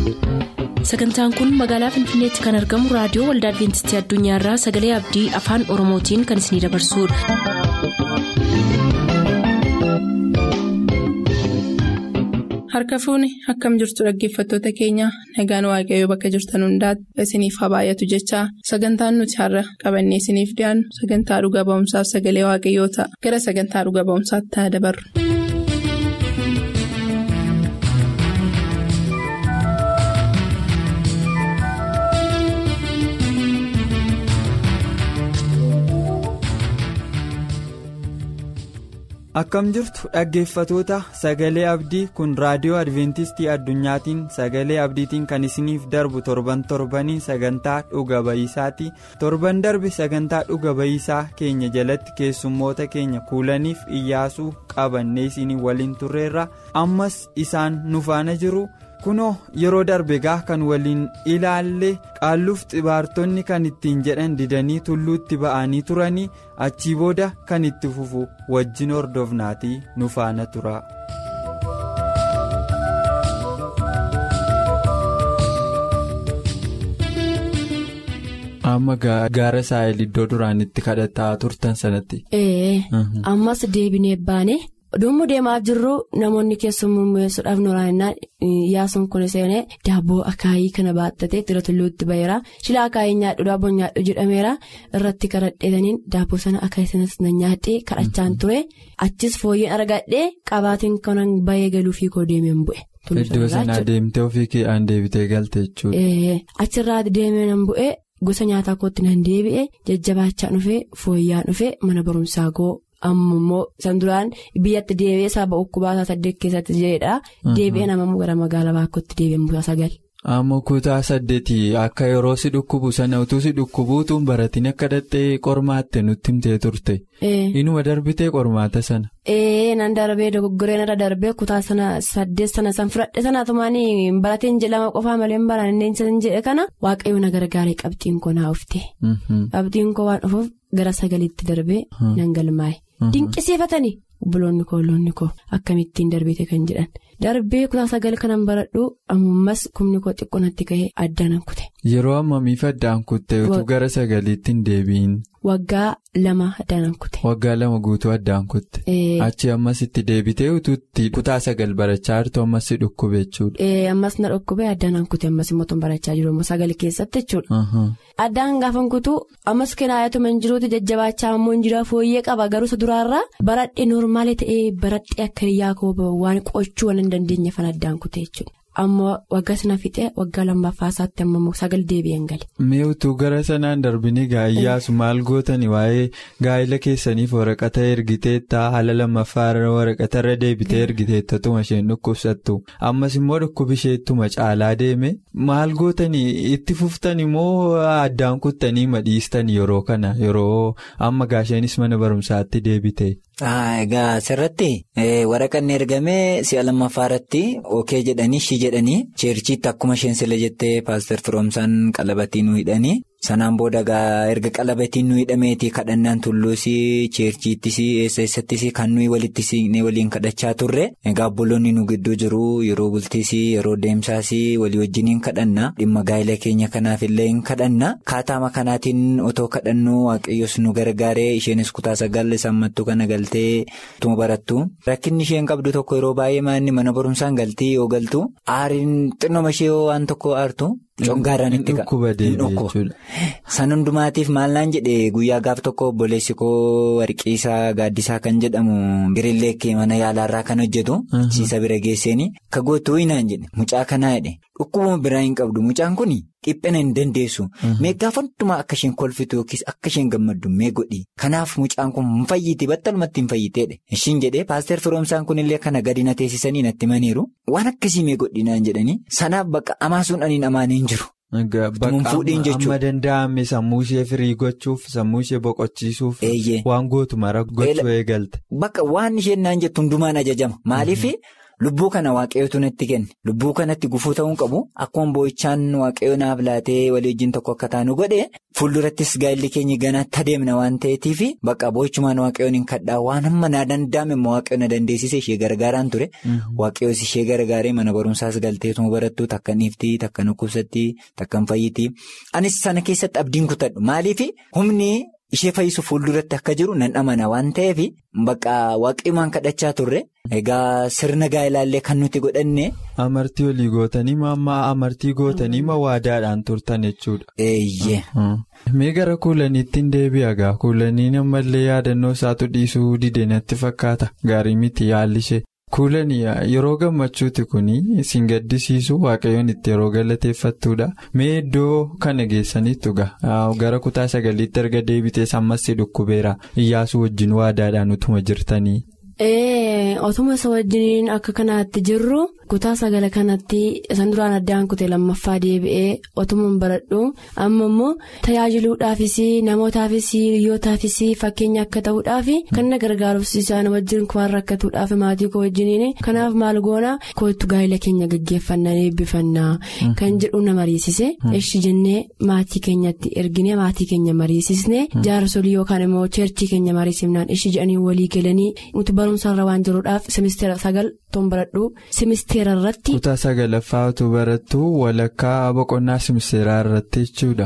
sagantaan kun magaalaa finfinneetti kan argamu raadiyoo waldaa adventistii addunyaarraa sagalee abdii afaan oromootiin kan isinidabarsudha. harka fuuni akkam jirtu dhaggeeffattoota keenya nagaan waaqayyoo bakka jirtan hundaati isiniif haa baay'atu jechaa sagantaan nuti har'a qabannee isiniif dhiyaannu sagantaa dhuga ba'umsaaf sagalee waaqayyoo ta'a gara sagantaa dhuga ba'umsaatti haa dabarru. akkam jirtu dhaggeeffatoota sagalee abdii kun raadiyoo adventistii addunyaatiin sagalee abdiitiin kan isiniif darbu torban torbanii sagantaa dhuga ba'iisaati torban darbe sagantaa dhuga ba'iisaa keenya jalatti keessummoota keenya kuulaniif iyyaasuu qabannee isinii waliin turreerra ammas isaan nu faana jiru. kunoo yeroo darbe gaa kan waliin ilaalle qaalluuf xibaartonni kan ittiin jedhan didanii tulluutti ba'anii turanii achii booda kan itti fufu wajjin hordofnaatii nu faana tura. amma gaara saayil iddoo duraan itti kadhataa turtan sanatti. ee ammas deebinee baane. Dhummu deemaa jirru namoonni keessummeessuudhaaf nuraannaa yaasuun kun seenee daabboo akaayii kana baattatee tira tulluutti baheera shila akaayii nyaadhu daabboo nyaadhu jedhameera irratti kadhadheetaniin daabboo sana akaayii sanas na nyaadhee kadhachaan ture achis fooyyeen argadhee qabaatiin kanan bahee galuufii koo deemeen bu'e. Iddoo sanaa deemtee ofii kee'aan deebitee galte jechuudha. Achirraa deemee nan bu'e gosa nyaataa kootti nan deebi'e jajjabaachaa dhufee fooyyaan dhufee mana barumsaa koo. amma immoo san duraan biyyatti deebi'ee saba ukkubaasaa saddeet keessatti jedha deebi'ee nama gara magaalaa baakkotti deebi'een bu'aa sagal. Amma kutaa saddeeti akka yeroo si dhukkubu sana utuu si dhukkubuutuun baratiin akka dhattee qormaatte nutti himtee turte. Inuma darbitee qormaata sana. Ee nan darbee dogoggoreen irra darbee kutaa sana saddeet sana san fudhadhe sana tumaanii barateen jedhama qofaa malee hin baran san jedhe kana waaqayyoon na gargaaree qabxiin koo naa ufte. Qabxiin koo waan dhufuuf gara sagaliitti darbee nan galmaa'e. Dinqisiifatanii obboloonni koo olloonni koo akkamittiin darbite kan jedhan darbee kutaa sagal kanan baradhu ammas kumni koo xiqqoonatti ka'ee addaan kute. Yeroo ammamiif addaan kutte utuu gara sagaliitti hin deebiin. Waggaa lama addaan kute. Waggaa lama guutuu addaan kutte. Achi ammas itti deebitee utuutti kutaa sagal barachaa jirtu ammas si dhukkube jechuudha. Ammas na dhukkube addaan kute ammas immoo barachaa jiru ammoo sagal keessatti jechuudha. Addaan gaafa kutu ammas kinaayatu man jiruuti jajjabaachaa ammoo hin jiru fooyyee qaba garuu isa duraarraa baradhee noormaali ta'ee baradhee akka hiriyaa koo waan qo'achuu waan hin dandeenye fan addaan kute jechuudha. Ammoo waggaa sana fixee waggaa lammaffaa isaatti ammoo sagal deebi'een gale. Mee utuu gara sanaan darbinii gaayyaasu maal gootani waa'ee gaa'ila keessaniif waraqata ergiteetta haala lammaffaa waraqata irra deebitee ergiteettatuma isheen dhukkubsattu ammas immoo dhukkubisheettuma caalaa deeme maal gootanii itti fuftani moo addaan kuttanii madhiistani yeroo kana yeroo amma gaasheenis mana barumsaatti deebite. Egaa asirratti waraqanni ergamee si'a lammaffaa irratti ookee jedhanii shi jedhanii cheerchiitti akkuma isheen sila jettee paaster firoomsaan qalabatii nu hidhanii sanaan booda erga qalabatiin nu hidhameeti kadhannaan tulluus cheerchiittis eessa eessattis kan nuyi walitti siiqnee waliin kadhachaa turre egaa obboloonni nu gidduu jiru yeroo bultiis yeroo deemsaas walii wajjin hin kadhanna dhimma gaa'ila keenya kanaaf illee hin kadhanna kaataama kanaatiin otoo kadhannu waaqayyos nu gargaaree isheenis kutaa sagal sammattuu kana galtee tuma barattu rakkinni isheen qabdu tokko yeroo baay'ee maanni mana barumsaan galtii yoo galtu aariin xinnoma ishee waan tokko aartu. Congaarraan itti dhukkuba San hundumaatiif maal naan jedhe guyyaa gaaf tokko obboleessi koo warqiisaa gaaddisaa kan jedhamu birillee mana yaalaarraa kan hojjetu. Achiisa bira geesseeni ka gootu naan jedhe mucaa kanaa jedhe dhukkubuma biraa hin qabdu mucaan kun dhiphina hin dandeessu. Mee gaafa hundumaa akka isheen kolfitu yookiis akka isheen gammaddu mee godhi kanaaf mucaan kun hin fayyite battalumatti hin fayyiteedha. Ishiin jedhee paaster firoomsaan kunillee kana gadi na teessisanii natti himaniiru waan akkasii mee godhi naan jedhanii sanaaf bakka amaasuun aniin amaanii jiru. Amma danda'ame sammuu ishee firii gochuuf sammuu ishee boqochiisuuf waan gootu mara gochuu eegalte. Bakka waan isheen naan jettu hundumaan ajajama maaliif lubbuu kana waaqayyootu natti kenne lubbuu kanatti gufuu ta'uu qabu akkuma boo'ichaan waaqayyoo naaf laatee walii wajjin tokko akka taanu godhe fuuldurattis gaa'illi keenya ganaatti adeemna waan ta'eetiif bakka boo'ichumaan waaqayyoon hin kadhaa waan hamma na danda'ame immoo waaqayyoon na dandeessise ishee gargaaraan ture waaqayyoos ishee gargaaree mana barumsaas galteetuma barattu takka niiftii takka nukkubsatti takka fayyitii anis sana keessatti abdiin kutadhu maaliif humni. Ishee fayyisu fuulduratti akka jiru nan amana waan ta'eef bakka waaqayyoon kadhachaa turre egaa sirna gaa'elaallee kan nuti godhanne. Amartii olii gootanii amma amartii gootanii ma waadaadhaan turtan jechuudha. Eeyyee. Mee gara kuulaniitti hin deebi'a gaa kuulanii ammallee yaadannoo isaatu dhiisuu dide natti fakkaata gaarii miti yaalli ishee. Kuulanii yeroo gammachuuti kuni isin gaddisiisu waaqayyoon itti yeroo galateeffattuudha. Mee iddoo kana geessaniitu gaa gara kutaa sagaliitti erga deebitees ammas si dhukkubeera iyyaasuu wajjin waadaadhaan utuma jirtanii. Otuma isa wajjiniin akka kanaatti jirru kutaa sagala kanatti isan duraan addaan kutee lammaffaa deebi'ee otuma baradhu amma immoo tajaajiluudhaafis namootaafis hiriyootaafis fakkeenya akka ta'uudhaaf kan na gargaaruuf isaan wajjin waan rakkatuudhaaf maatii koo wajjiniin kanaaf maal goona kootu gaa'ela keenya gaggeeffannaa eebbifannaa kan jedhu na mariisise ishi jennee maatii keenyatti ergine maatii keenya mariisisne jaarsolii yookaan immoo cheerchii keenya mariisifnaan ishi jedhanii walii galanii nuti barumsaarra waan jiruudhaaf simisteera sagal toon baradhu simisteera irratti. kutaa sagalaffaa utuu barattu walakkaa boqonnaa simisteeraa irratti jechuudha.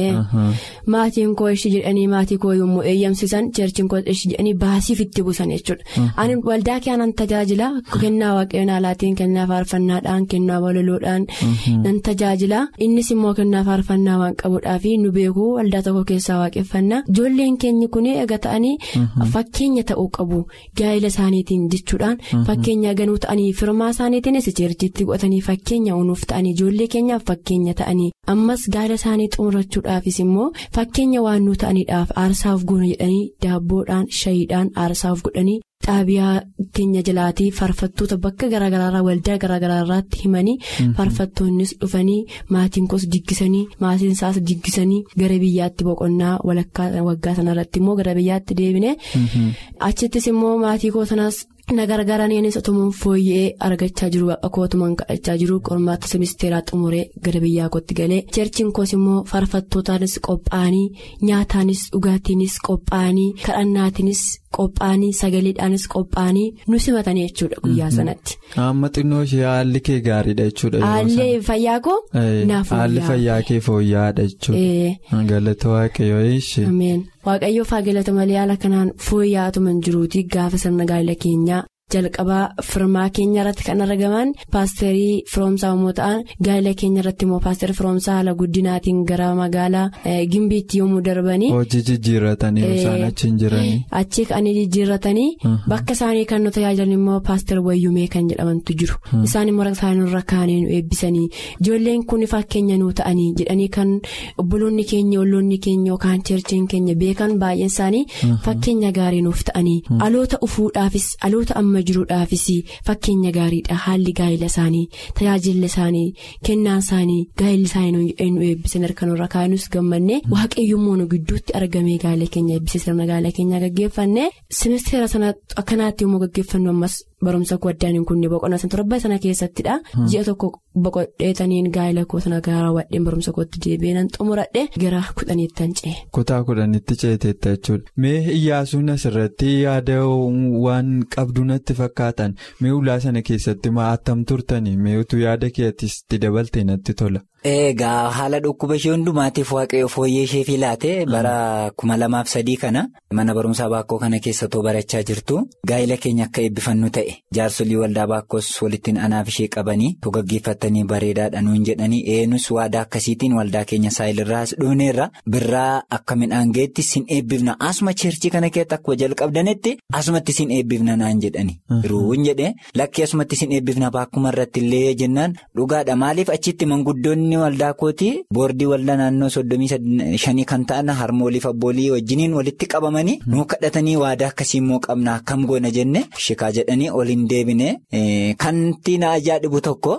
maatiin koo ishi jedhanii maatii koo yommuu eeyyamsiisan cheerchiin koo ishi jedhanii baasiif itti buusan jechuudha. ani waldaa keenan tajaajila kennaa waaqayyoon alaatiin kennaa faarfannaadhaan kennaa walaloodhaan nan tajaajila innis immoo kennaa faarfannaa waan qabuudhaaf nu beekuu waldaa tokko keessaa waaqeffannaa ijoolleen keenyi kun eega ta'anii fakkeenya ta'uu qabu gaa'ela isaaniitiin jechuudhaan fakkeenya ganuu ta'anii firmaa isaaniitiinis cheerchiitti godhatanii fakkeenya unuuf ta'anii ijoollee keenyaaf fakkeenya ta'anii ammas gaa'ela isaanii xumurachuudhaafis immoo fakkeenya waan nu ta'aniidhaaf aarsaaf goona jedhanii daabboodhaan shayiidhaan aarsaaf godhanii. xaabiyaa keenya jalaatii faarfattoota bakka garaagaraarraa waldaa garaagaraarraatti himanii faarfattoonnis dhufanii maatiin koos diggisanii maatiin isaas diggisanii gara biyyaatti boqonnaa walakkaa waggaa sanarratti immoo gara biyyaatti deebine achittis immoo maatii koo sanaas. na gargaaraniinis otumaan fooyya'ee argachaa jiru akkootumaan kadhachaa jiru qormaata simisteeraa xumuree gara biyyaa kootti galee cheerchiin koos immoo faarfattootaanis qophaa'anii nyaataanis dhugaatiinis qophaa'anii kadhannaatiinis qophaa'anii sagaleedhaanis qophaa'anii nu simatanii jechuudha guyyaa sanatti. amma xinnoo ishee haalli kee gaariidha jechuudha. haalli fayyaa koo naaf haalli fayyaa kee fooyya'aadha jechuudha. galata waaqayyoo ishee. waaqayyoof haa galata malee haala kanaan fooyya'aatuma jiruuti gaafa sirna gaa'ela keenyaa jalqabaa firmaa keenya irratti kan argaman paasterii firoomsaa yommuu ta'an gaa'ela keenya irratti immoo paasterii firoomsaa haala guddinaatiin gara magaalaa gimbiitti yommuu darbanii. hojii jijjiirratanii isaan achi hin jiranii. achi kan jijjiirratanii bakka isaanii kan nu tajaajilan immoo paaster wayyumee kan jedhamantu jiru isaan immoo isaanii irra kaanii nu eebbisanii ijoolleen kun fakkeenya nu ta'anii jedhanii kan obboloonni keenya olloonni keenya yookaan cheerchiin keenya beekan baay'een isaanii fakkeenya gaarii nuuf ta'anii aloota ufuudhaafis aloota amma jiruudhaafis fakkeenya gaariidha haalli gaa'ela isaanii tajaajilli isaanii kennaan isaanii gaa'elli isaanii nu eebbisan harka nurra kaa'inus gammanne waaqayyoommoo nu gidduutti argamee gaa'ela keenya eebbisee sirna gaa'ela keenyaa gaggeeffanne simisteera sana akkanaatti yommuu gaggeeffannu ammas barumsa koo addaan hin kunne boqonnaa sana torba sana keessattidha ji'a tokko boqodheetaniin gaa'ela koo sana gara wadheen barumsa kootti deebi'ee xumuradhe gara kudhaniittan ce'e. kutaa kudhanitti ceeteetta jechuudha mee iyyaasuun asirratti yaada waan qabdu natti fakkaatan mee ulaa sana keessatti maa attam turtanii mee utuu yaada keetis itti dabalte natti tola. Egaa haala dhukkuba ishee hundumaatiif waaqayyo fooyyee ishee filaate bara kuma lamaaf sadii kana mana barumsaa baakkoo kana keessattuu barachaa jirtu gaa'ela keenya akka eebbifannu ta'e jaarsolii waldaa baakkoos walittiin anaaf ishee qabanii gaggeeffatanii bareedaadha nuun jedhanii eenyus waadaa akkasiitiin waldaa keenya saayilirraas dhuuneerra birraa akka midhaan geetti sin eebbifna asuma cheerchii kana keessatti akkuma jalqabdanitti asumatti sin eebbifna naan jedhani. Ruun jedhee lakkii asumatti sin eebbifna baakkuma irratti illee jennaan dhugaadha maaliif achitti manguddoonni. waldaa kooti boordii waldaa naannoo soddomii shanii kan ta'an harmooliif abboolii wajjiniin walitti qabamanii nuu kadhatanii waadaa akkasii immoo qabna akkam goona jenne shikaa jedhanii ol hin deebine kanti na ajaa'ibu tokko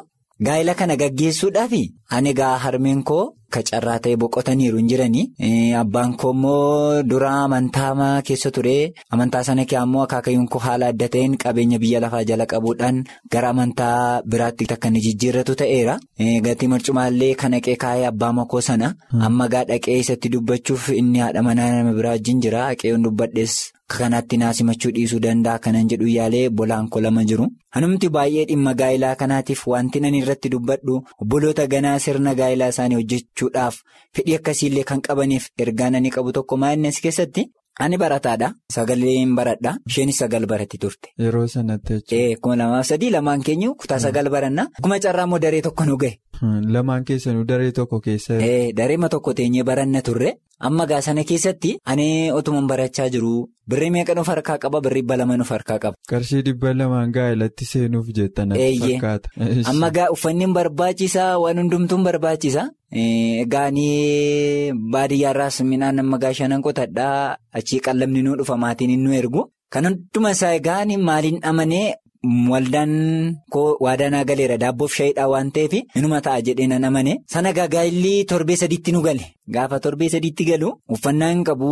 gaa'ela kana gaggeessuudhaaf ani egaa harmeen koo kacarraa ta'e boqotaniiru hin jiranii abbaan koo immoo dura amantaa keessa ture amantaa sana kee ammoo akaakayyuun koo haala adda ta'een qabeenya biyya lafaa jala qabuudhaan gara amantaa biraatti akka inni jijjiirratu ta'eera gatii marcumaallee kan haqee kaayee abbaa makoo sana amma gaa dhaqee isatti dubbachuuf inni haadha manaa nama biraa wajjin jira haqeeyoon dubbadhees. Kanatti naasimachuu dhiisuu danda'a kanan jedhu yaalee bolaan koo lama jiru. Hanumti baay'ee dhimma gaa'ilaa kanaatiif wanti nan irratti dubbadhu obboloota ganaa sirna gaa'ilaa isaanii hojjechuudhaaf fedhii akkasiillee kan qabaniif ergaan ani qabu tokko maa'innes keessatti ani barataadha. Sagaleen baradha. Isheenis sagal baratti turte. Yeroo sanatti jechuudha. Kuma lamaaf sadii lamaan keenyu kutaa sagal baranna. Kuma carraa immoo daree tokko nu gahe. Lamaan keessanuu daree tokko keessa. Dareema tokko teenyee baranna turre. Amma gaa sana keessatti ani otuman barachaa jiru birrii meeqa nuuf harkaa qaba birrii dhibba lama nuuf harkaa qaba. Qarshii dhibba lamaan gaa'elatti seenuuf jettan fakkaata. Amma gaa uffanni barbaachisaa waan hundumtuun barbaachisa. Gaanii baadiyyaarraas midhaan amma gaa shanan qotadhaa achii qallamni nuu dhufa maatiin nu ergu. Kan hunduma isaa gaanii maaliin amanee. Waldaan koo waadaa galeera daabboof shaayidhaa waan ta'eef inuma ta'a jedhee nan amane sana gaa'illi torbee sadiitti nu gale gaafa torbee sadiitti galu uffannaa hin qabu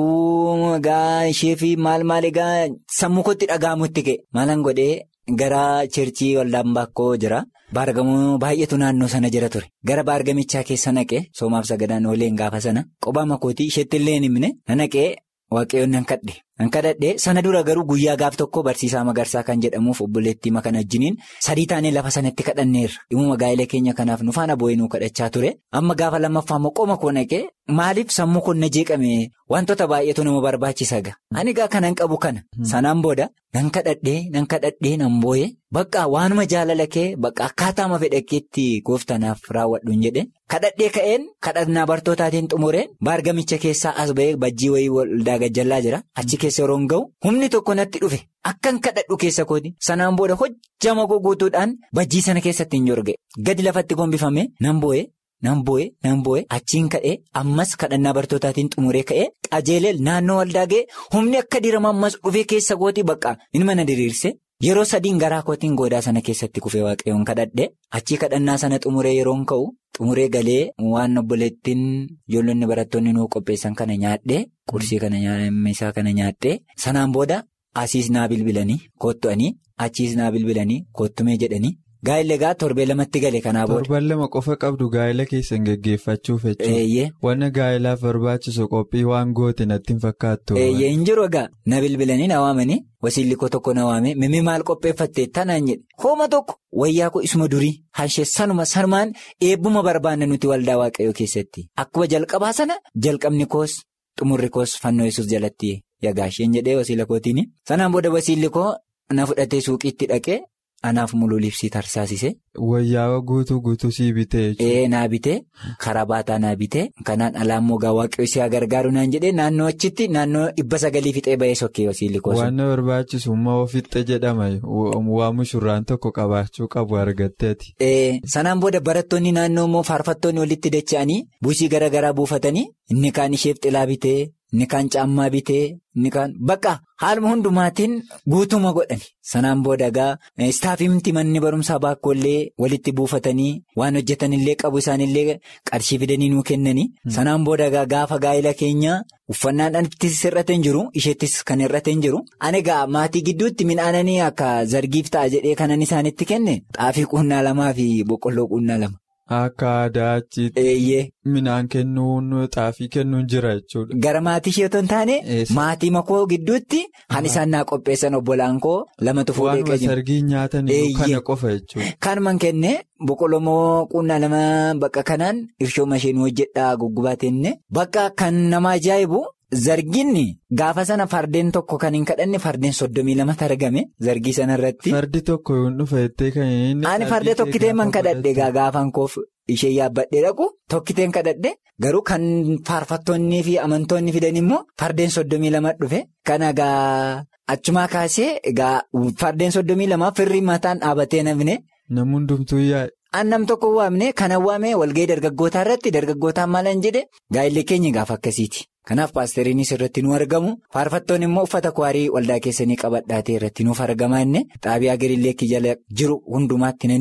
gaa ishee fi maal maal egaa sammuu kootti dhaga'amutti ka'e maalan godhee gara cheerchii waldaan baakkoo jira baargamoo baay'eetu naannoo sana jira ture gara baargamichaa keessa naqee soomaaf sagadaan ooleen gaafa sana qophaa makootii isheetti illee hin himne na naqee waaqayyoon nan kadhe. Kan kadhadhee sana dura garuu guyyaa gaaf tokko barsiisaa magarsaa kan jedhamuuf obboleettii makan wajjiniin sadii taanee lafa sanatti kadhanneerra dhimma gaa'ela keenya kanaaf nu faana bu'ee nu kadhachaa ture amma gaafa lammaffaa immoo qoma koo naqee maaliif sammuu kun na jeeqame wantoota baay'eetu nama barbaachisa gaa ani gaa kanan qabu kana sanaan booda nan kadhadhee nan kadhadhee nan boo'ee bakka waanuma jaalala kee bakka akkaataama fedhakkeetti gooftanaaf raawwadhu hin jedhe kadhadhee ka'een kadhannaa bartootaatiin xumureen baargamicha keessaa as ba'ee bajjii wayii waldaa gajjallaa jira achi keessa yeroo ga'u humni tokko natti dhufe akkan kadhadhu keessa kooti sanaan booda hojjama guutuudhaan bajjii sana keessatti hin jorge gadi lafatti gombifame nan boo'ee. Nan boo'ee nan boo'ee achiin ka'ee ammas kadhannaa bartootaatiin xumuree ka'ee qajeelee naannoo waldaa ga'ee humni akka dirama ammas dhufee keessa kootii bakka inni mana diriirse yeroo sadiin garaa kootiin goodaa sana keessatti kufee waaqayyoon kadhadhe achii kadhannaa sana xumuree yeroon ka'u xumuree galee waan obboleettiin ijoollonni barattoonni nuu qopheessan kana nyaadhee qursii kana isaa kana nyaadhee sanaan booda asiis naa bilbilanii koottu'anii achiis naa bilbilanii koottumee jedhanii. Gaa'illi egaa torbee lamatti gale kanaa booda. Torban lama qofa qabdu gaa'ila keessan geggeeffachuuf jechuudha. Wanna gaa'ilaaf barbaachisu qophii waan goote natti hin fakkaattu. Eeyyee hin jiru egaa na bilbilanii na waamanii wasiilli koo tokko na waamee mimmi maal qopheeffattee tanaan jedhe hooma tokko wayyaa koo isuma durii hanshee sanuma sanumaan eebbuma barbaanna nuti waldaa waaqayyoo keessatti akkuma jalqabaa sana jalqabni koos xumurri koos fannoo yesuus jalatti yagaasheen jedhee wasiila kootiin sanaan booda wasiilli koo na fudhatee suuqiitti dhaqee. Anaaf muluu libsii tarsaasise. Wayyaa guutuu guutuu sii bitee jechuudha. Ee naa bitee karaa baataa naa bitee kanaan alaa immoo gaa waaqayyo si gargaaru naan jedhee naannoo achitti naannoo dhibba sagalii fixee ba'ee sokkee wasiilli koosu. Waan barbaachisu immoo fixxe jedhama waa mushurraan tokko qabaachuu qabu argatteeti. Ee sanaan booda barattoonni naannoo immoo faarfattoonni walitti dacha'anii buusii garaa garaa buufatanii inni kaan isheef xilaa bitee. Inni kaan caammaa bitee inni kaan bakka haaluma hundumaatiin guutuma godhani sanaan booda egaa istaafimti manni barumsaa baakkoollee walitti buufatanii waan hojjetanillee qabu isaanillee qarshii fidanii nuu kennanii sanaan booda egaa gaafa gaa'ila keenya uffannaan ittis hir'ate hin jiru isheettis kan hir'ate hin jiru ani egaa maatii gidduutti midhaananii akka zargiif ta'a jedhee kanan isaanitti kenne xaafii quunnaa lamaa fi boqqolloo quunnaa lama. Akka aadaa achitti midhaan kennuun xaafii kennuun jira jechuudha. Gara maatii ishee otoo hin taane maatii makoo gidduutti kan isaan naa qopheessan obbolaan koo lamatu fuudhee qabu. Waan sargii nyaatan kana qofa jechuudha. Kanumaan kenne boqqolloo quunnaa lama bakka kanaan irshooma isheen hojjedhaa guggubaatenne bakka kan nama ajaa'ibu. Zarginni gaafa sana fardeen tokko kan hin kadhanne fardeen soddomii lamatti argame zargii sanarratti. Fardi tokko yoo dhufa jettee kan inni. Ani fardee tokkitee man kadhadhe gaafan koof ishee yaabbadhee dhaqu tokkiteen kadhadhe garuu kan faarfattoonnii fi amantoonni fidan immoo fardeen soddomii lama dhufe kan egaa achumaa kaasee egaa fardeen soddomii lama firri mataan dhaabatee namne. Namni hundumtuu yaa'e. Annam tokko waamne kan waamee walgahii dargaggootaa irratti dargaggootaan maal hin jedhe gaa'illi keenya gaafa akkasiiti. Kanaaf paasteriinis irratti nu argamu faarfattoonni immoo uffata kwaarii waldaa keessanii qabadhaatee irratti nuuf argamaa inni xaabiyaa giriilleekki jala jiru hundumaatti nan hime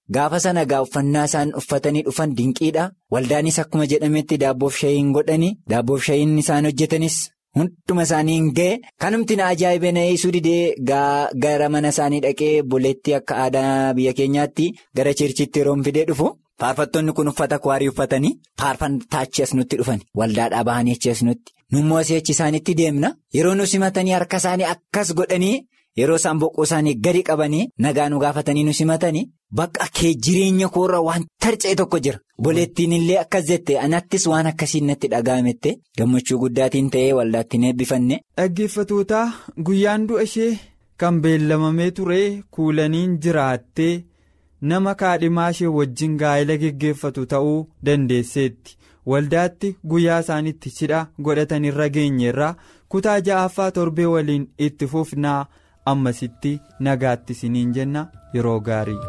Gaafa sana gaa uffannaa isaan uffatanii dhufan dinqiidha. Waldaanis akkuma jedhametti daabboof shayiin godhanii daabboof shayiin isaan hojjetanis hunduma isaanii hin ga'e. Kanumti na ajaa'ibee na eeysuu didee gara mana isaanii dhaqee buleetti akka aadaa biyya keenyaatti gara cheerchiitti yeroo fidee dhufu. Faarfattoonni kun uffata kwaarii uffatanii faarfataa achi as nutti dhufan waldaadhaa bahanii achi as nutti nummoo asii achi isaanitti deemna yeroo nu simatanii harka isaanii akkas godhanii yeroo isaan boqqoo isaanii gadi qabanii nagaa nu gaafatanii nu simatanii bakka kee jireenya koorra waan tarca'e tokko jira boleettiin illee akkas jette anattis waan akkasiin natti dhaga'amette gammachuu guddaatiin ta'ee waldaattiin eebbifanne. Dhaggeeffatootaa guyyaan du'a ishee kan beellamamee ture kuulaniin jiraattee. nama kaadhimaa ishee wajjin gaa'ela geggeeffatu ta'uu dandeesseetti waldaatti guyyaa isaaniitti cidha godhatanirra geenyerraa kutaa ja'affaa torbee waliin itti fufnaa ammasitti nagaatti isiniin jenna yeroo gaarii.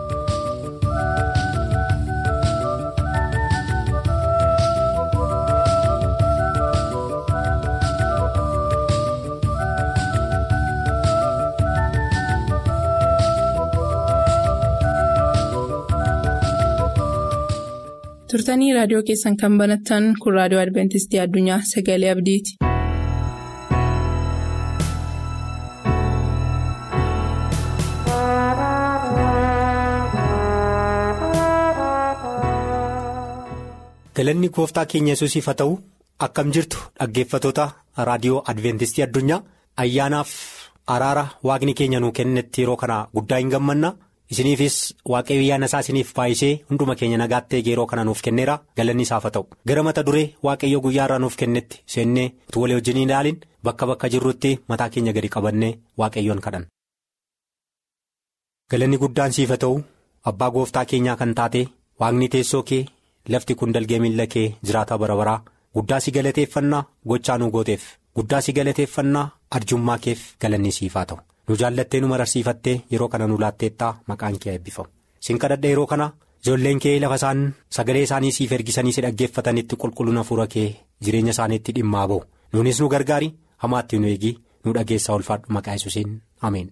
turtanii raadiyoo keessan kan banattan kun raadiyoo adventistii addunyaa sagalee abdiiti. galanni gooftaa keenya yesuusiif haa ta'u akkam jirtu dhaggeeffatoota raadiyoo adventistii addunyaa ayyaanaaf araara waaqni keenya nuu kennetti yeroo kana guddaa hin gammanna. isiniifis waaqayyo ayyaana isaa isiniif baay'isee hunduma keenya nagaatti yeroo kana nuuf kenneera galanni isaaf haa ta'u gara mata duree waaqayyo guyyaa irraa nuuf kennetti seennee utuu walii wajjin ilaalin bakka bakka jirrutti mataa keenya gadi qabannee waaqayyoon kadhan. galanni guddaan siif haa ta'u abbaa gooftaa keenyaa kan taate waaqni teessoo kee lafti kun dalgee miilla kee jiraata bara baraa guddaa si galateeffannaa gochaa nu gooteef guddaa si galateeffannaa arjummaa keef galanni siif haa ta'u. nu jaallattee nu mararsiifattee yeroo kana nu laatteettaa maqaan kee eebbifamu sin kadhadha yeroo kana ijoolleen kee lafa isaan sagalee isaanii siif ergisanii si dhaggeeffatanitti qulqullina hafuura kee jireenya isaaniitti dhimmaa ba'u nuunis nu gargaari hamaatti nu eegi nu dhageessaa ulfaadhu maqaa yesuusiin ameen.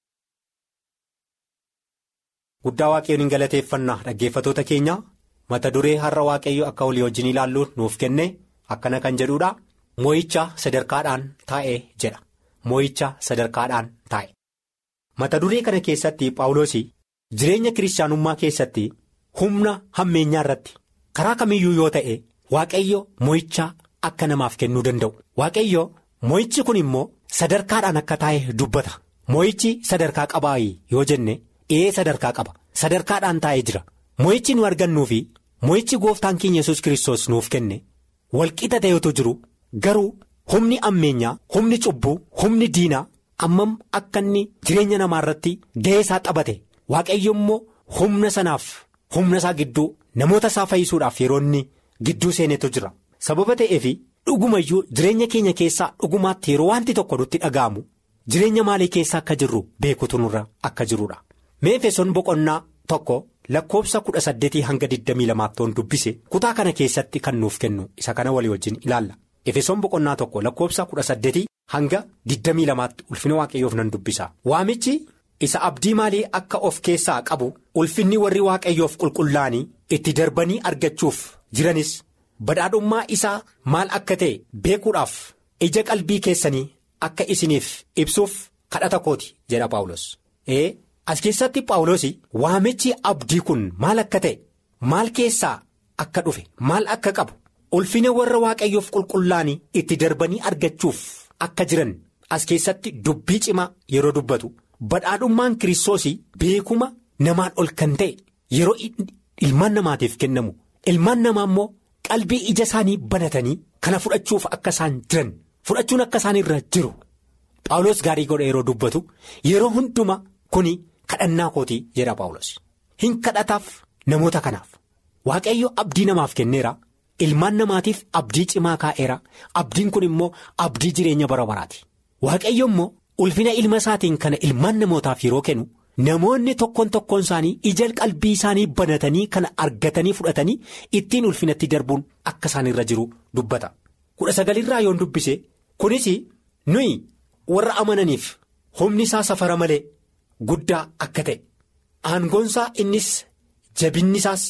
guddaa waaqayyoon hin galateeffannaa dhaggeeffatoota keenya mata duree har'a waaqayyo akka walii wajjin ilaalluun nuuf kenne akkana kan jedhudha moo'icha sadarkaadhaan taa'ee jedha. moo'icha sadarkaadhaan taa'e mata duree kana keessatti paawuloosii jireenya kiristaanummaa keessatti humna hammeenyaa irratti karaa kamiyyuu yoo ta'e waaqayyo moo'icha akka namaaf kennuu danda'u waaqayyo moo'ichi kun immoo sadarkaadhaan akka taa'e dubbata moo'ichi sadarkaa qabaa yoo jenne ee sadarkaa qaba sadarkaadhaan taa'ee jira moo'ichi nu argannuu fi moo'ichi gooftaan keenya yesus kiristoos nuuf kenne walqixa ta'etu jiru garuu. humni ammeenyaa humni cubbuu humni diinaa ammam akka inni jireenya namaa irratti ga'ee isaa xabate waaqayyo immoo humna sanaaf humna isaa gidduu namoota isaa fayyisuudhaaf yeroo inni gidduu seenetu jira sababa ta'eef dhugumayyuu jireenya keenya keessaa dhugumaatti yeroo wanti tokko nutti dhaga'amu jireenya maalii keessa akka jirru beekutu nurra akka jirudha meefesoon boqonnaa tokko lakkoobsa kudha saddeetii hanga digdamii lamaattoon dubbise kutaa kana keessatti kan nuuf kennu isa kana walii wajjin ilaalla. efesoon boqonnaa tokko lakkoobsa kudha saddeetii hanga digdamii lamaatti ulfina waaqayyoof nan dubbisa waamichi isa abdii maalii akka of keessaa qabu ulfinni warri waaqayyoof qulqullaa'anii itti darbanii argachuuf jiranis badhaadhummaa isaa maal akka ta'e beekuudhaaf ija qalbii keessanii akka isiniif ibsuuf kadhata kooti jedha paawulos ee as keessatti paawulos waamichi abdii kun maal akka ta'e maal keessaa akka dhufe maal akka qabu. ulfina warra waaqayyoof qulqullaa'anii itti darbanii argachuuf akka jiran as keessatti dubbii cimaa yeroo dubbatu badhaadhummaan kiristoosii beekuma namaan ol kan ta'e yeroo ilmaan namaatiif kennamu ilmaan namaa immoo qalbii ija isaanii banatanii kana fudhachuuf akka isaan jiran fudhachuun akka isaan irra jiru paawulos gaarii godha yeroo dubbatu yeroo hunduma kuni kadhannaa kootii jedha paawulos hin kadhataaf namoota kanaaf waaqayyo abdii namaaf kenneera. ilmaan namaatiif abdii cimaa kaa'eera abdiin kun immoo abdii jireenya bara baraati waaqayyo immoo ulfina ilma isaatiin kana ilmaan namootaaf yeroo kennu namoonni tokkoon tokkoon isaanii ija qalbii isaanii banatanii kana argatanii fudhatanii ittiin ulfinatti darbuun akka isaan irra jiru dubbata kudha sagalirraa yoon dubbise kunis nuyi warra amananiif humni isaa safara malee guddaa akka ta'e aangoonsaa innis jabinni isaas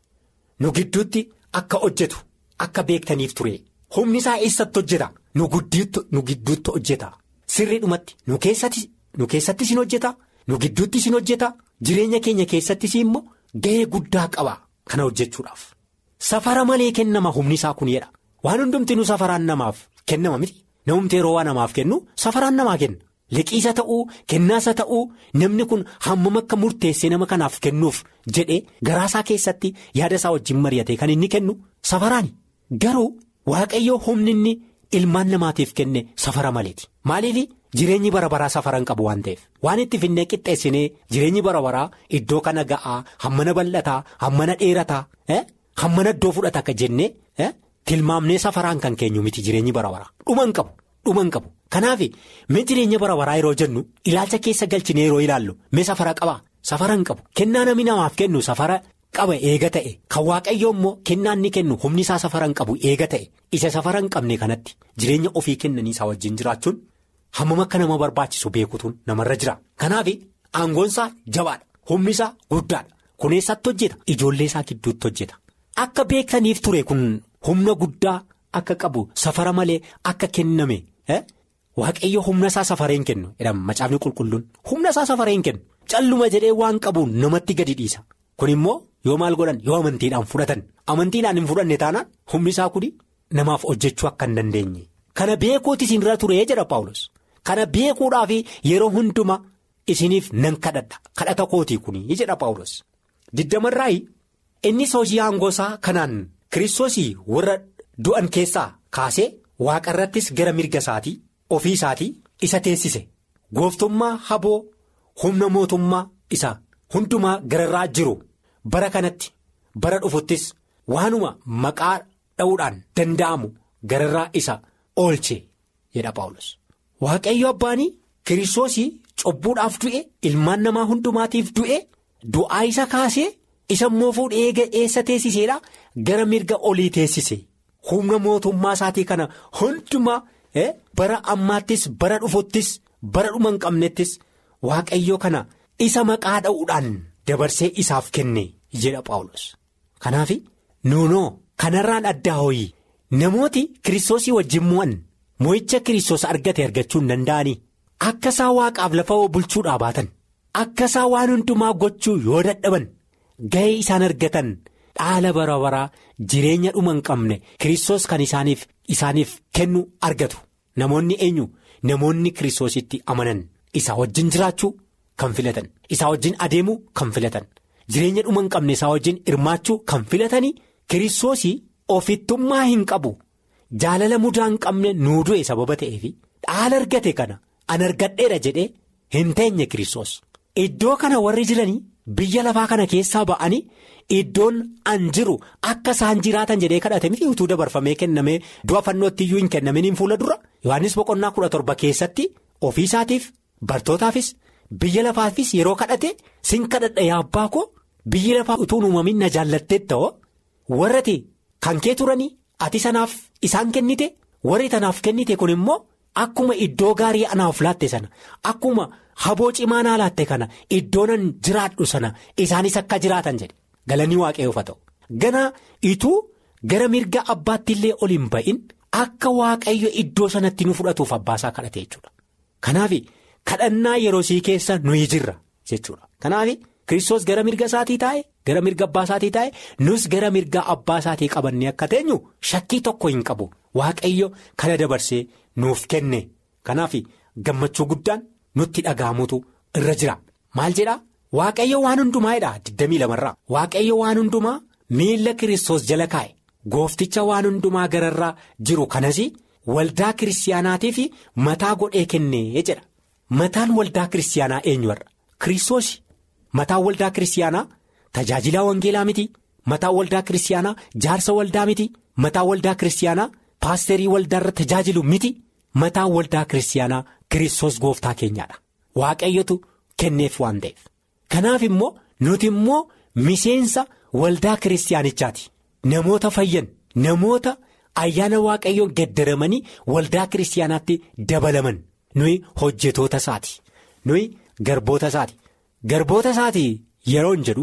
nu gidduutti akka hojjetu akka beektaniif ture humni isaa eessatti hojjeta nu gidduutti hojjeta sirriidhumatti nu keessattis hin hojjeta nu gidduuttis hin hojjeta jireenya keenya keessattis immoo ga'ee guddaa qaba kana hojjechuudhaaf safara malee kennama humni isaa kun jedha waan hundumti nu safaraan namaaf kennama miti namumti yeroo waa namaaf kennu safaraan namaa kenna. liqiisa ta'uu kennaasa ta'uu namni kun hammam akka murteessee nama kanaaf kennuuf jedhee garaasaa keessatti yaada isaa wajjin mari'ate kan inni kennu safaraani garuu waaqayyoo humni inni ilmaan namaatiif kenne safara maleeti maaliif jireenyi bara baraa safaran qabu waan ta'eef waan itti finnee qixxeessinee jireenyi bara baraa iddoo kana ga'aa hammana bal'ataa hammana dheerataa hammana iddoo fudhata akka jennee tilmaamnee safaraan kan keenyu miti jireenyi bara baraa dhuman qabu dhuman qabu. Kanaaf mee jireenya bara baraa yeroo jennu ilaalcha keessa galchine yeroo ilaallu mee safara qaba safara hin qabu kennaa namni namaaf kennu safara qaba eega ta'e kan waaqayyoo immoo kennaa inni kennu humni isaa safara hin qabu eega ta'e isa safara hin qabne kanatti jireenya ofii kennanii isaa wajjin jiraachuun hammam akka nama barbaachisu beekutuun namarra jira kanaaf aangoon isaa jabaadha humni isaa guddaadha kuneessatti hojjeta ijoollee isaa gidduutti hojjeta akka beektaniif ture kun humna guddaa akka qabu safara malee akka kenname. Waaqayyo humna isaa safareen kennu jedhama macaafni qulqulluun humna isaa safareen kennu calluma jedhee waan qabuun namatti gadi dhiisa kun immoo yoo maal godhan yoo amantiidhaan fudhatan amantiidhaan hin fudhanne taanaan humni isaa kuni namaaf hojjechuu akka hin dandeenye kana beekuuti isinirra ture jedha Paawulos kana beekuudhaaf yeroo hundumaa isiniif nan kadhadha kadhata kootii kuni jedha Paawulos diddamarraayi innis hojii aangoosaa kanaan kiristoosii warra du'an keessaa kaasee waaqarrattis gara mirga isaatii. ofii isaatii isa teessise gooftummaa haboo humna mootummaa isa hundumaa gararraa jiru bara kanatti bara dhufuttis waanuma maqaa dha'uudhaan danda'amu gararraa isa oolche jedha Paawulos. Waaqayyo abbaanii kiristoosii cobbuudhaaf du'e ilmaan namaa hundumaatiif du'e du'aa isa kaasee isa immoo fuudhee eessa teessiseedha gara mirga olii teessise humna mootummaa isaatii kana hundumaa. bara ammaattis bara dhufuttis bara dhuma hin qabnettis waaqayyo kana isa maqaa dha'uudhaan dabarsee isaaf kenne jedha Paawulos. Kanaaf nuunoo kanarraan addaa hooyi namooti kiristoosii wajjin mo'an mo'icha kiristoos argate argachuu hin danda'anii akka isaa waaqaaf lafa bulchuudhaa baatan akka isaa waan hundumaa gochuu yoo dadhaban ga'ee isaan argatan dhaala bara baraa jireenya dhuma hin qabne kiristoos kan isaaniif isaaniif kennu argatu. Namoonni eenyu namoonni kiristoositti amanan isaa wajjin jiraachuu kan filatan isaa wajjin adeemuu kan filatan jireenya dhuma hin qabne isaa wajjin hirmaachuu kan filatanii kiristoosii ofittummaa hin qabu jaalala mudaa hin qabne nuu du'e sababa ta'eef dhaala argate kana an argadheera jedhee hin teenye kiristoos iddoo kana warri jiranii biyya lafaa kana keessaa ba'anii. Iddoon an jiru akka isaan jiraatan jedhee kadhate miti utuu dabarfamee kennamee du'a fannootti iyyuu hin kennaminiin fuula dura Yohaannis boqonnaa kudha torba keessatti ofii isaatiif bartootaafis biyya lafaafis yeroo kadhate sin kadhadha yaa abbaa koo biyyi lafaa utuu uumamin na jaallattee ta'oo warrati kan kee turanii ati sanaaf isaan kennite warri tanaaf kennite kun immoo akkuma iddoo gaarii anaaf laatte sana akkuma haboo cimaa naa laatte kana iddoonan jiraadhu sana isaanis akka jiraatan jedhe. Galanii waaqayyoof haa ta'u ganaa ituu gara mirga abbaatti illee ol hin ba'in akka waaqayyo iddoo sanatti nu fudhatuuf abbaasaa kadhate jechuudha. Kanaaf kadhannaa yeroo sii keessa nuyi jirra jechuudha. Kanaaf kiristoos gara mirga isaatii taa'e gara mirga abbaa isaatii taa'e nus gara mirga abbaa isaatii qabannee akka teenyu shakkii tokko hin qabu waaqayyo kana dabarsee nuuf kenne kanaaf gammachuu guddaan nutti dhaga'amutu irra jira maal jedhaa. Waaqayyo waan hundumaadha 22 irraa waaqayyo waan hundumaa miila kiristoos jala kaa'e goofticha waan hundumaa gararraa jiru kanas waldaa kiristaanaatiif mataa godhee kennee jedha mataan waldaa kiristaanaa eenyuarra kiristoos mataan waldaa kiristaanaa tajaajilaa wangeelaa miti mataan waldaa kiristaanaa jaarsa waldaa miti mataan waldaa kiristaanaa paasterii waldaarra tajaajilu miti mataan waldaa kiristaanaa kiristoos gooftaa keenyaadha waaqayyotu kenneef waan ta'eef. Kanaaf immoo nuti immoo miseensa waldaa kiristaanichaati namoota fayyan namoota ayyaana waaqayyoon gaddaramanii waldaa kiristaanaatti dabalaman nuyi hojjetoota isaati nuyi garboota isaati garboota isaati yeroon jedhu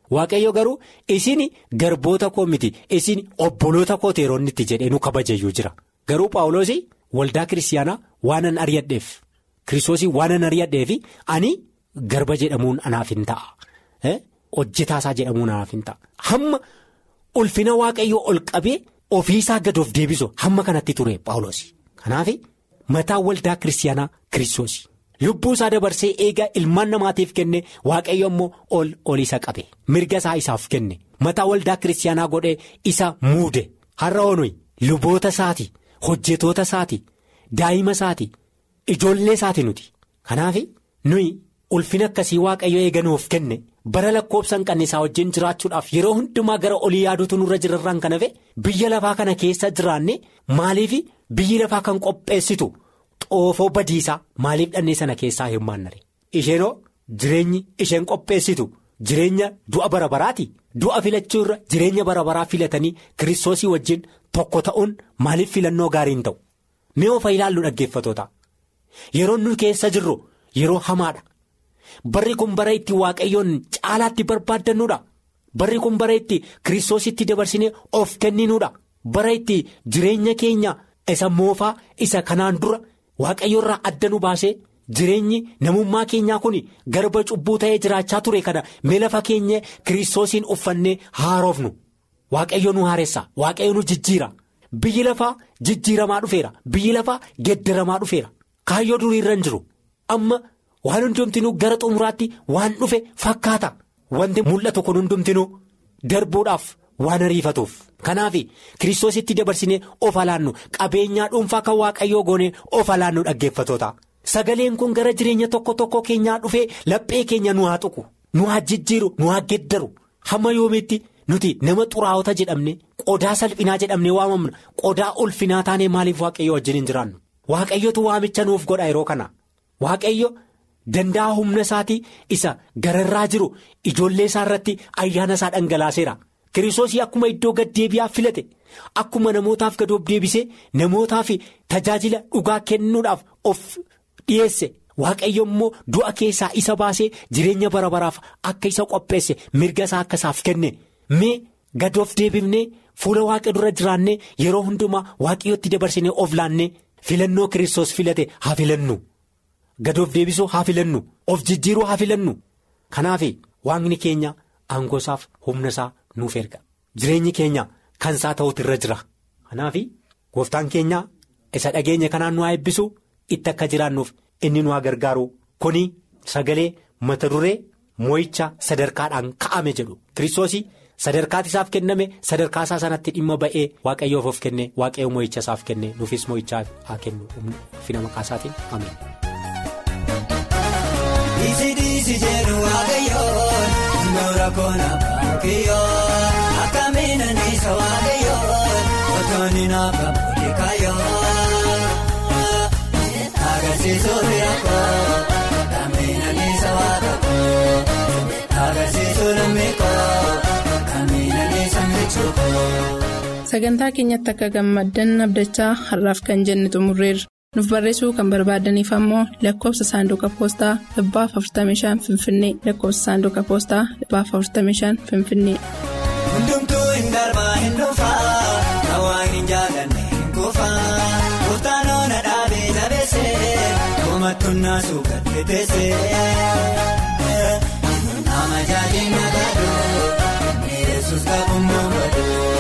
waaqayyo garuu isin garboota koo miti isin obboloota koo teeroonnitti jedhee nu kabajayyuu jira garuu paawuloosii waldaa kiristaanaa waanan ari'adheef kiristoosii waanan ari'adheef ani garba jedhamuun anaaf hin ta'a hojjetaasaa jedhamuun anaaf hin ta'a hamma ulfina waaqayyoo ol qabee ofiisaa gad of deebisu hamma kanatti ture paawuloosii kanaaf mataa waldaa kiristaanaa kiristoosii. lubbuu isaa dabarsee eegaa ilmaan namaatiif kenne waaqayyo immoo ol ol isa qabe mirga isaa isaaf kenne mataa waldaa kiristaanaa godhee isa muude har'a onuyi luboota isaati hojjetoota isaati daa'ima isaati ijoollee isaati nuti kanaaf nuyi ulfina akkasii waaqayyo eeganuuf kenne bara lakkoobsa hin qabne isaa wajjin jiraachuudhaaf yeroo hundumaa gara olii yaaduutu nurra jirarraan kan hafe biyya lafaa kana keessa jiraanne maaliif biyyi lafaa kan qopheessitu. xoofoo badiisaa maaliif dhannee sana keessaa hirmaannare isheenoo jireenyi isheen qopheessitu jireenya du'a bara baraati du'a filachuu irra jireenya bara baraa filatanii kiristoosii wajjin tokko ta'uun maaliif filannoo gaarii hin ta'u mee ofa ilaallu dhaggeeffatoota yeroo nu keessa jirru yeroo hamaadha barri kun bara itti waaqayyoon caalaatti barbaaddannuudha barri kun bara itti kiristoositti dabarsinee of kenninuudha bara itti jireenya keenya isa moofaa isa kanaan dura. waaqayyo irraa adda nu baasee jireenyi namummaa keenyaa kun garba cubbuu ta'ee jiraachaa ture kana mee lafa keenya kiristoosiin uffannee haaroofnu waaqayyo nu haareessa waaqayyo nu jijjiira biyyi lafaa jijjiiramaa dhufeera biyyi lafaa geddaramaa dhufeera kaayyoo durii irra hin jiru amma waan hundumtinuu gara xumuraatti waan dhufe fakkaata wanti mul'atu kun hundumtinuu darbuudhaaf waan ariifatuuf. kanaaf kiristoositti dabarsinee of alaannu qabeenyaa dhuunfaa kan waaqayyoo goonee of alaannu dhaggeeffatoota sagaleen kun gara jireenya tokko tokko keenyaa dhufee laphee keenya nu haa tuqu nu haa jijjiiru nu haa geddaru hamma yoomiitti nuti nama xuraa'ota jedhamne qodaa salphinaa jedhamne waamamna qodaa ulfinaa taanee maaliif waaqayyo wajjin hin jiraannu waaqayyotu waamicha nuuf godha yeroo kana waaqayyo danda'a humna isaatii isa gararraa jiru ijoollee isaa irratti ayyaana isaa dhangalaaseera. kiristoosii akkuma iddoo gad deebi'aa filate akkuma namootaaf gad of deebisee namootaaf tajaajila dhugaa kennuudhaaf of dhiyeesse waaqayyo immoo du'a keessaa isa baasee jireenya bara baraaf akka isa qopheesse mirga isaa akka isaaf kenne mee gad of deebifnee fuula waaqa dura jiraannee yeroo hundumaa waaqayyotti dabarsinee of laannee filannoo kiristoos filate haa filannu gad of deebisuu haa filannu of jijjiiruu haa filannu kanaaf waaqni keenya aangoosaaf humna isaa. nuuf erga jireenyi keenya kan isaa ta'utu irra jira kanaaf gooftaan keenya isa dhageenya kanaan nu haa eebbisu itti akka jiraannuuf inni nu haa gargaaru kuni sagalee mata duree moo'icha sadarkaadhaan ka'ame jedhu kiristoosii sadarkaati isaaf kenname sadarkaa isaa sanatti dhimma ba'ee waaqayyoof of kenne waaqayyo moo'icha isaaf kenne nuufis moo'ichaa haa kennu ulfina maqaa isaatiin ameen. Akkamiin anniisa waaqayyoon otoonni naaf abbootii kaayoo agarsiisuu bira koo akkamiin anniisa waaqayyoon agarsiisuu lammii koo akkamiin anniisa michuu koo. Sagantaa keenyatti akka gammaddan abdachaa har'aaf kan jenne xumurreerra. nuuf barreessuu kan barbaadaniif ammoo lakkoofsa saanduqa poostaa dhibbaaf 45 finfinnee lakkoofsa saanduqa poostaa dhibbaaf 45 finfinnee. Hundumtuu hin darbaa hin dhufaa kan waan hin jaallanne hin kuufaa kutaan oona dhaabee jabeessee uumattuun naasuu gadi teessee nama jaajiin nagaaduu yesus qabuun boonbaduu.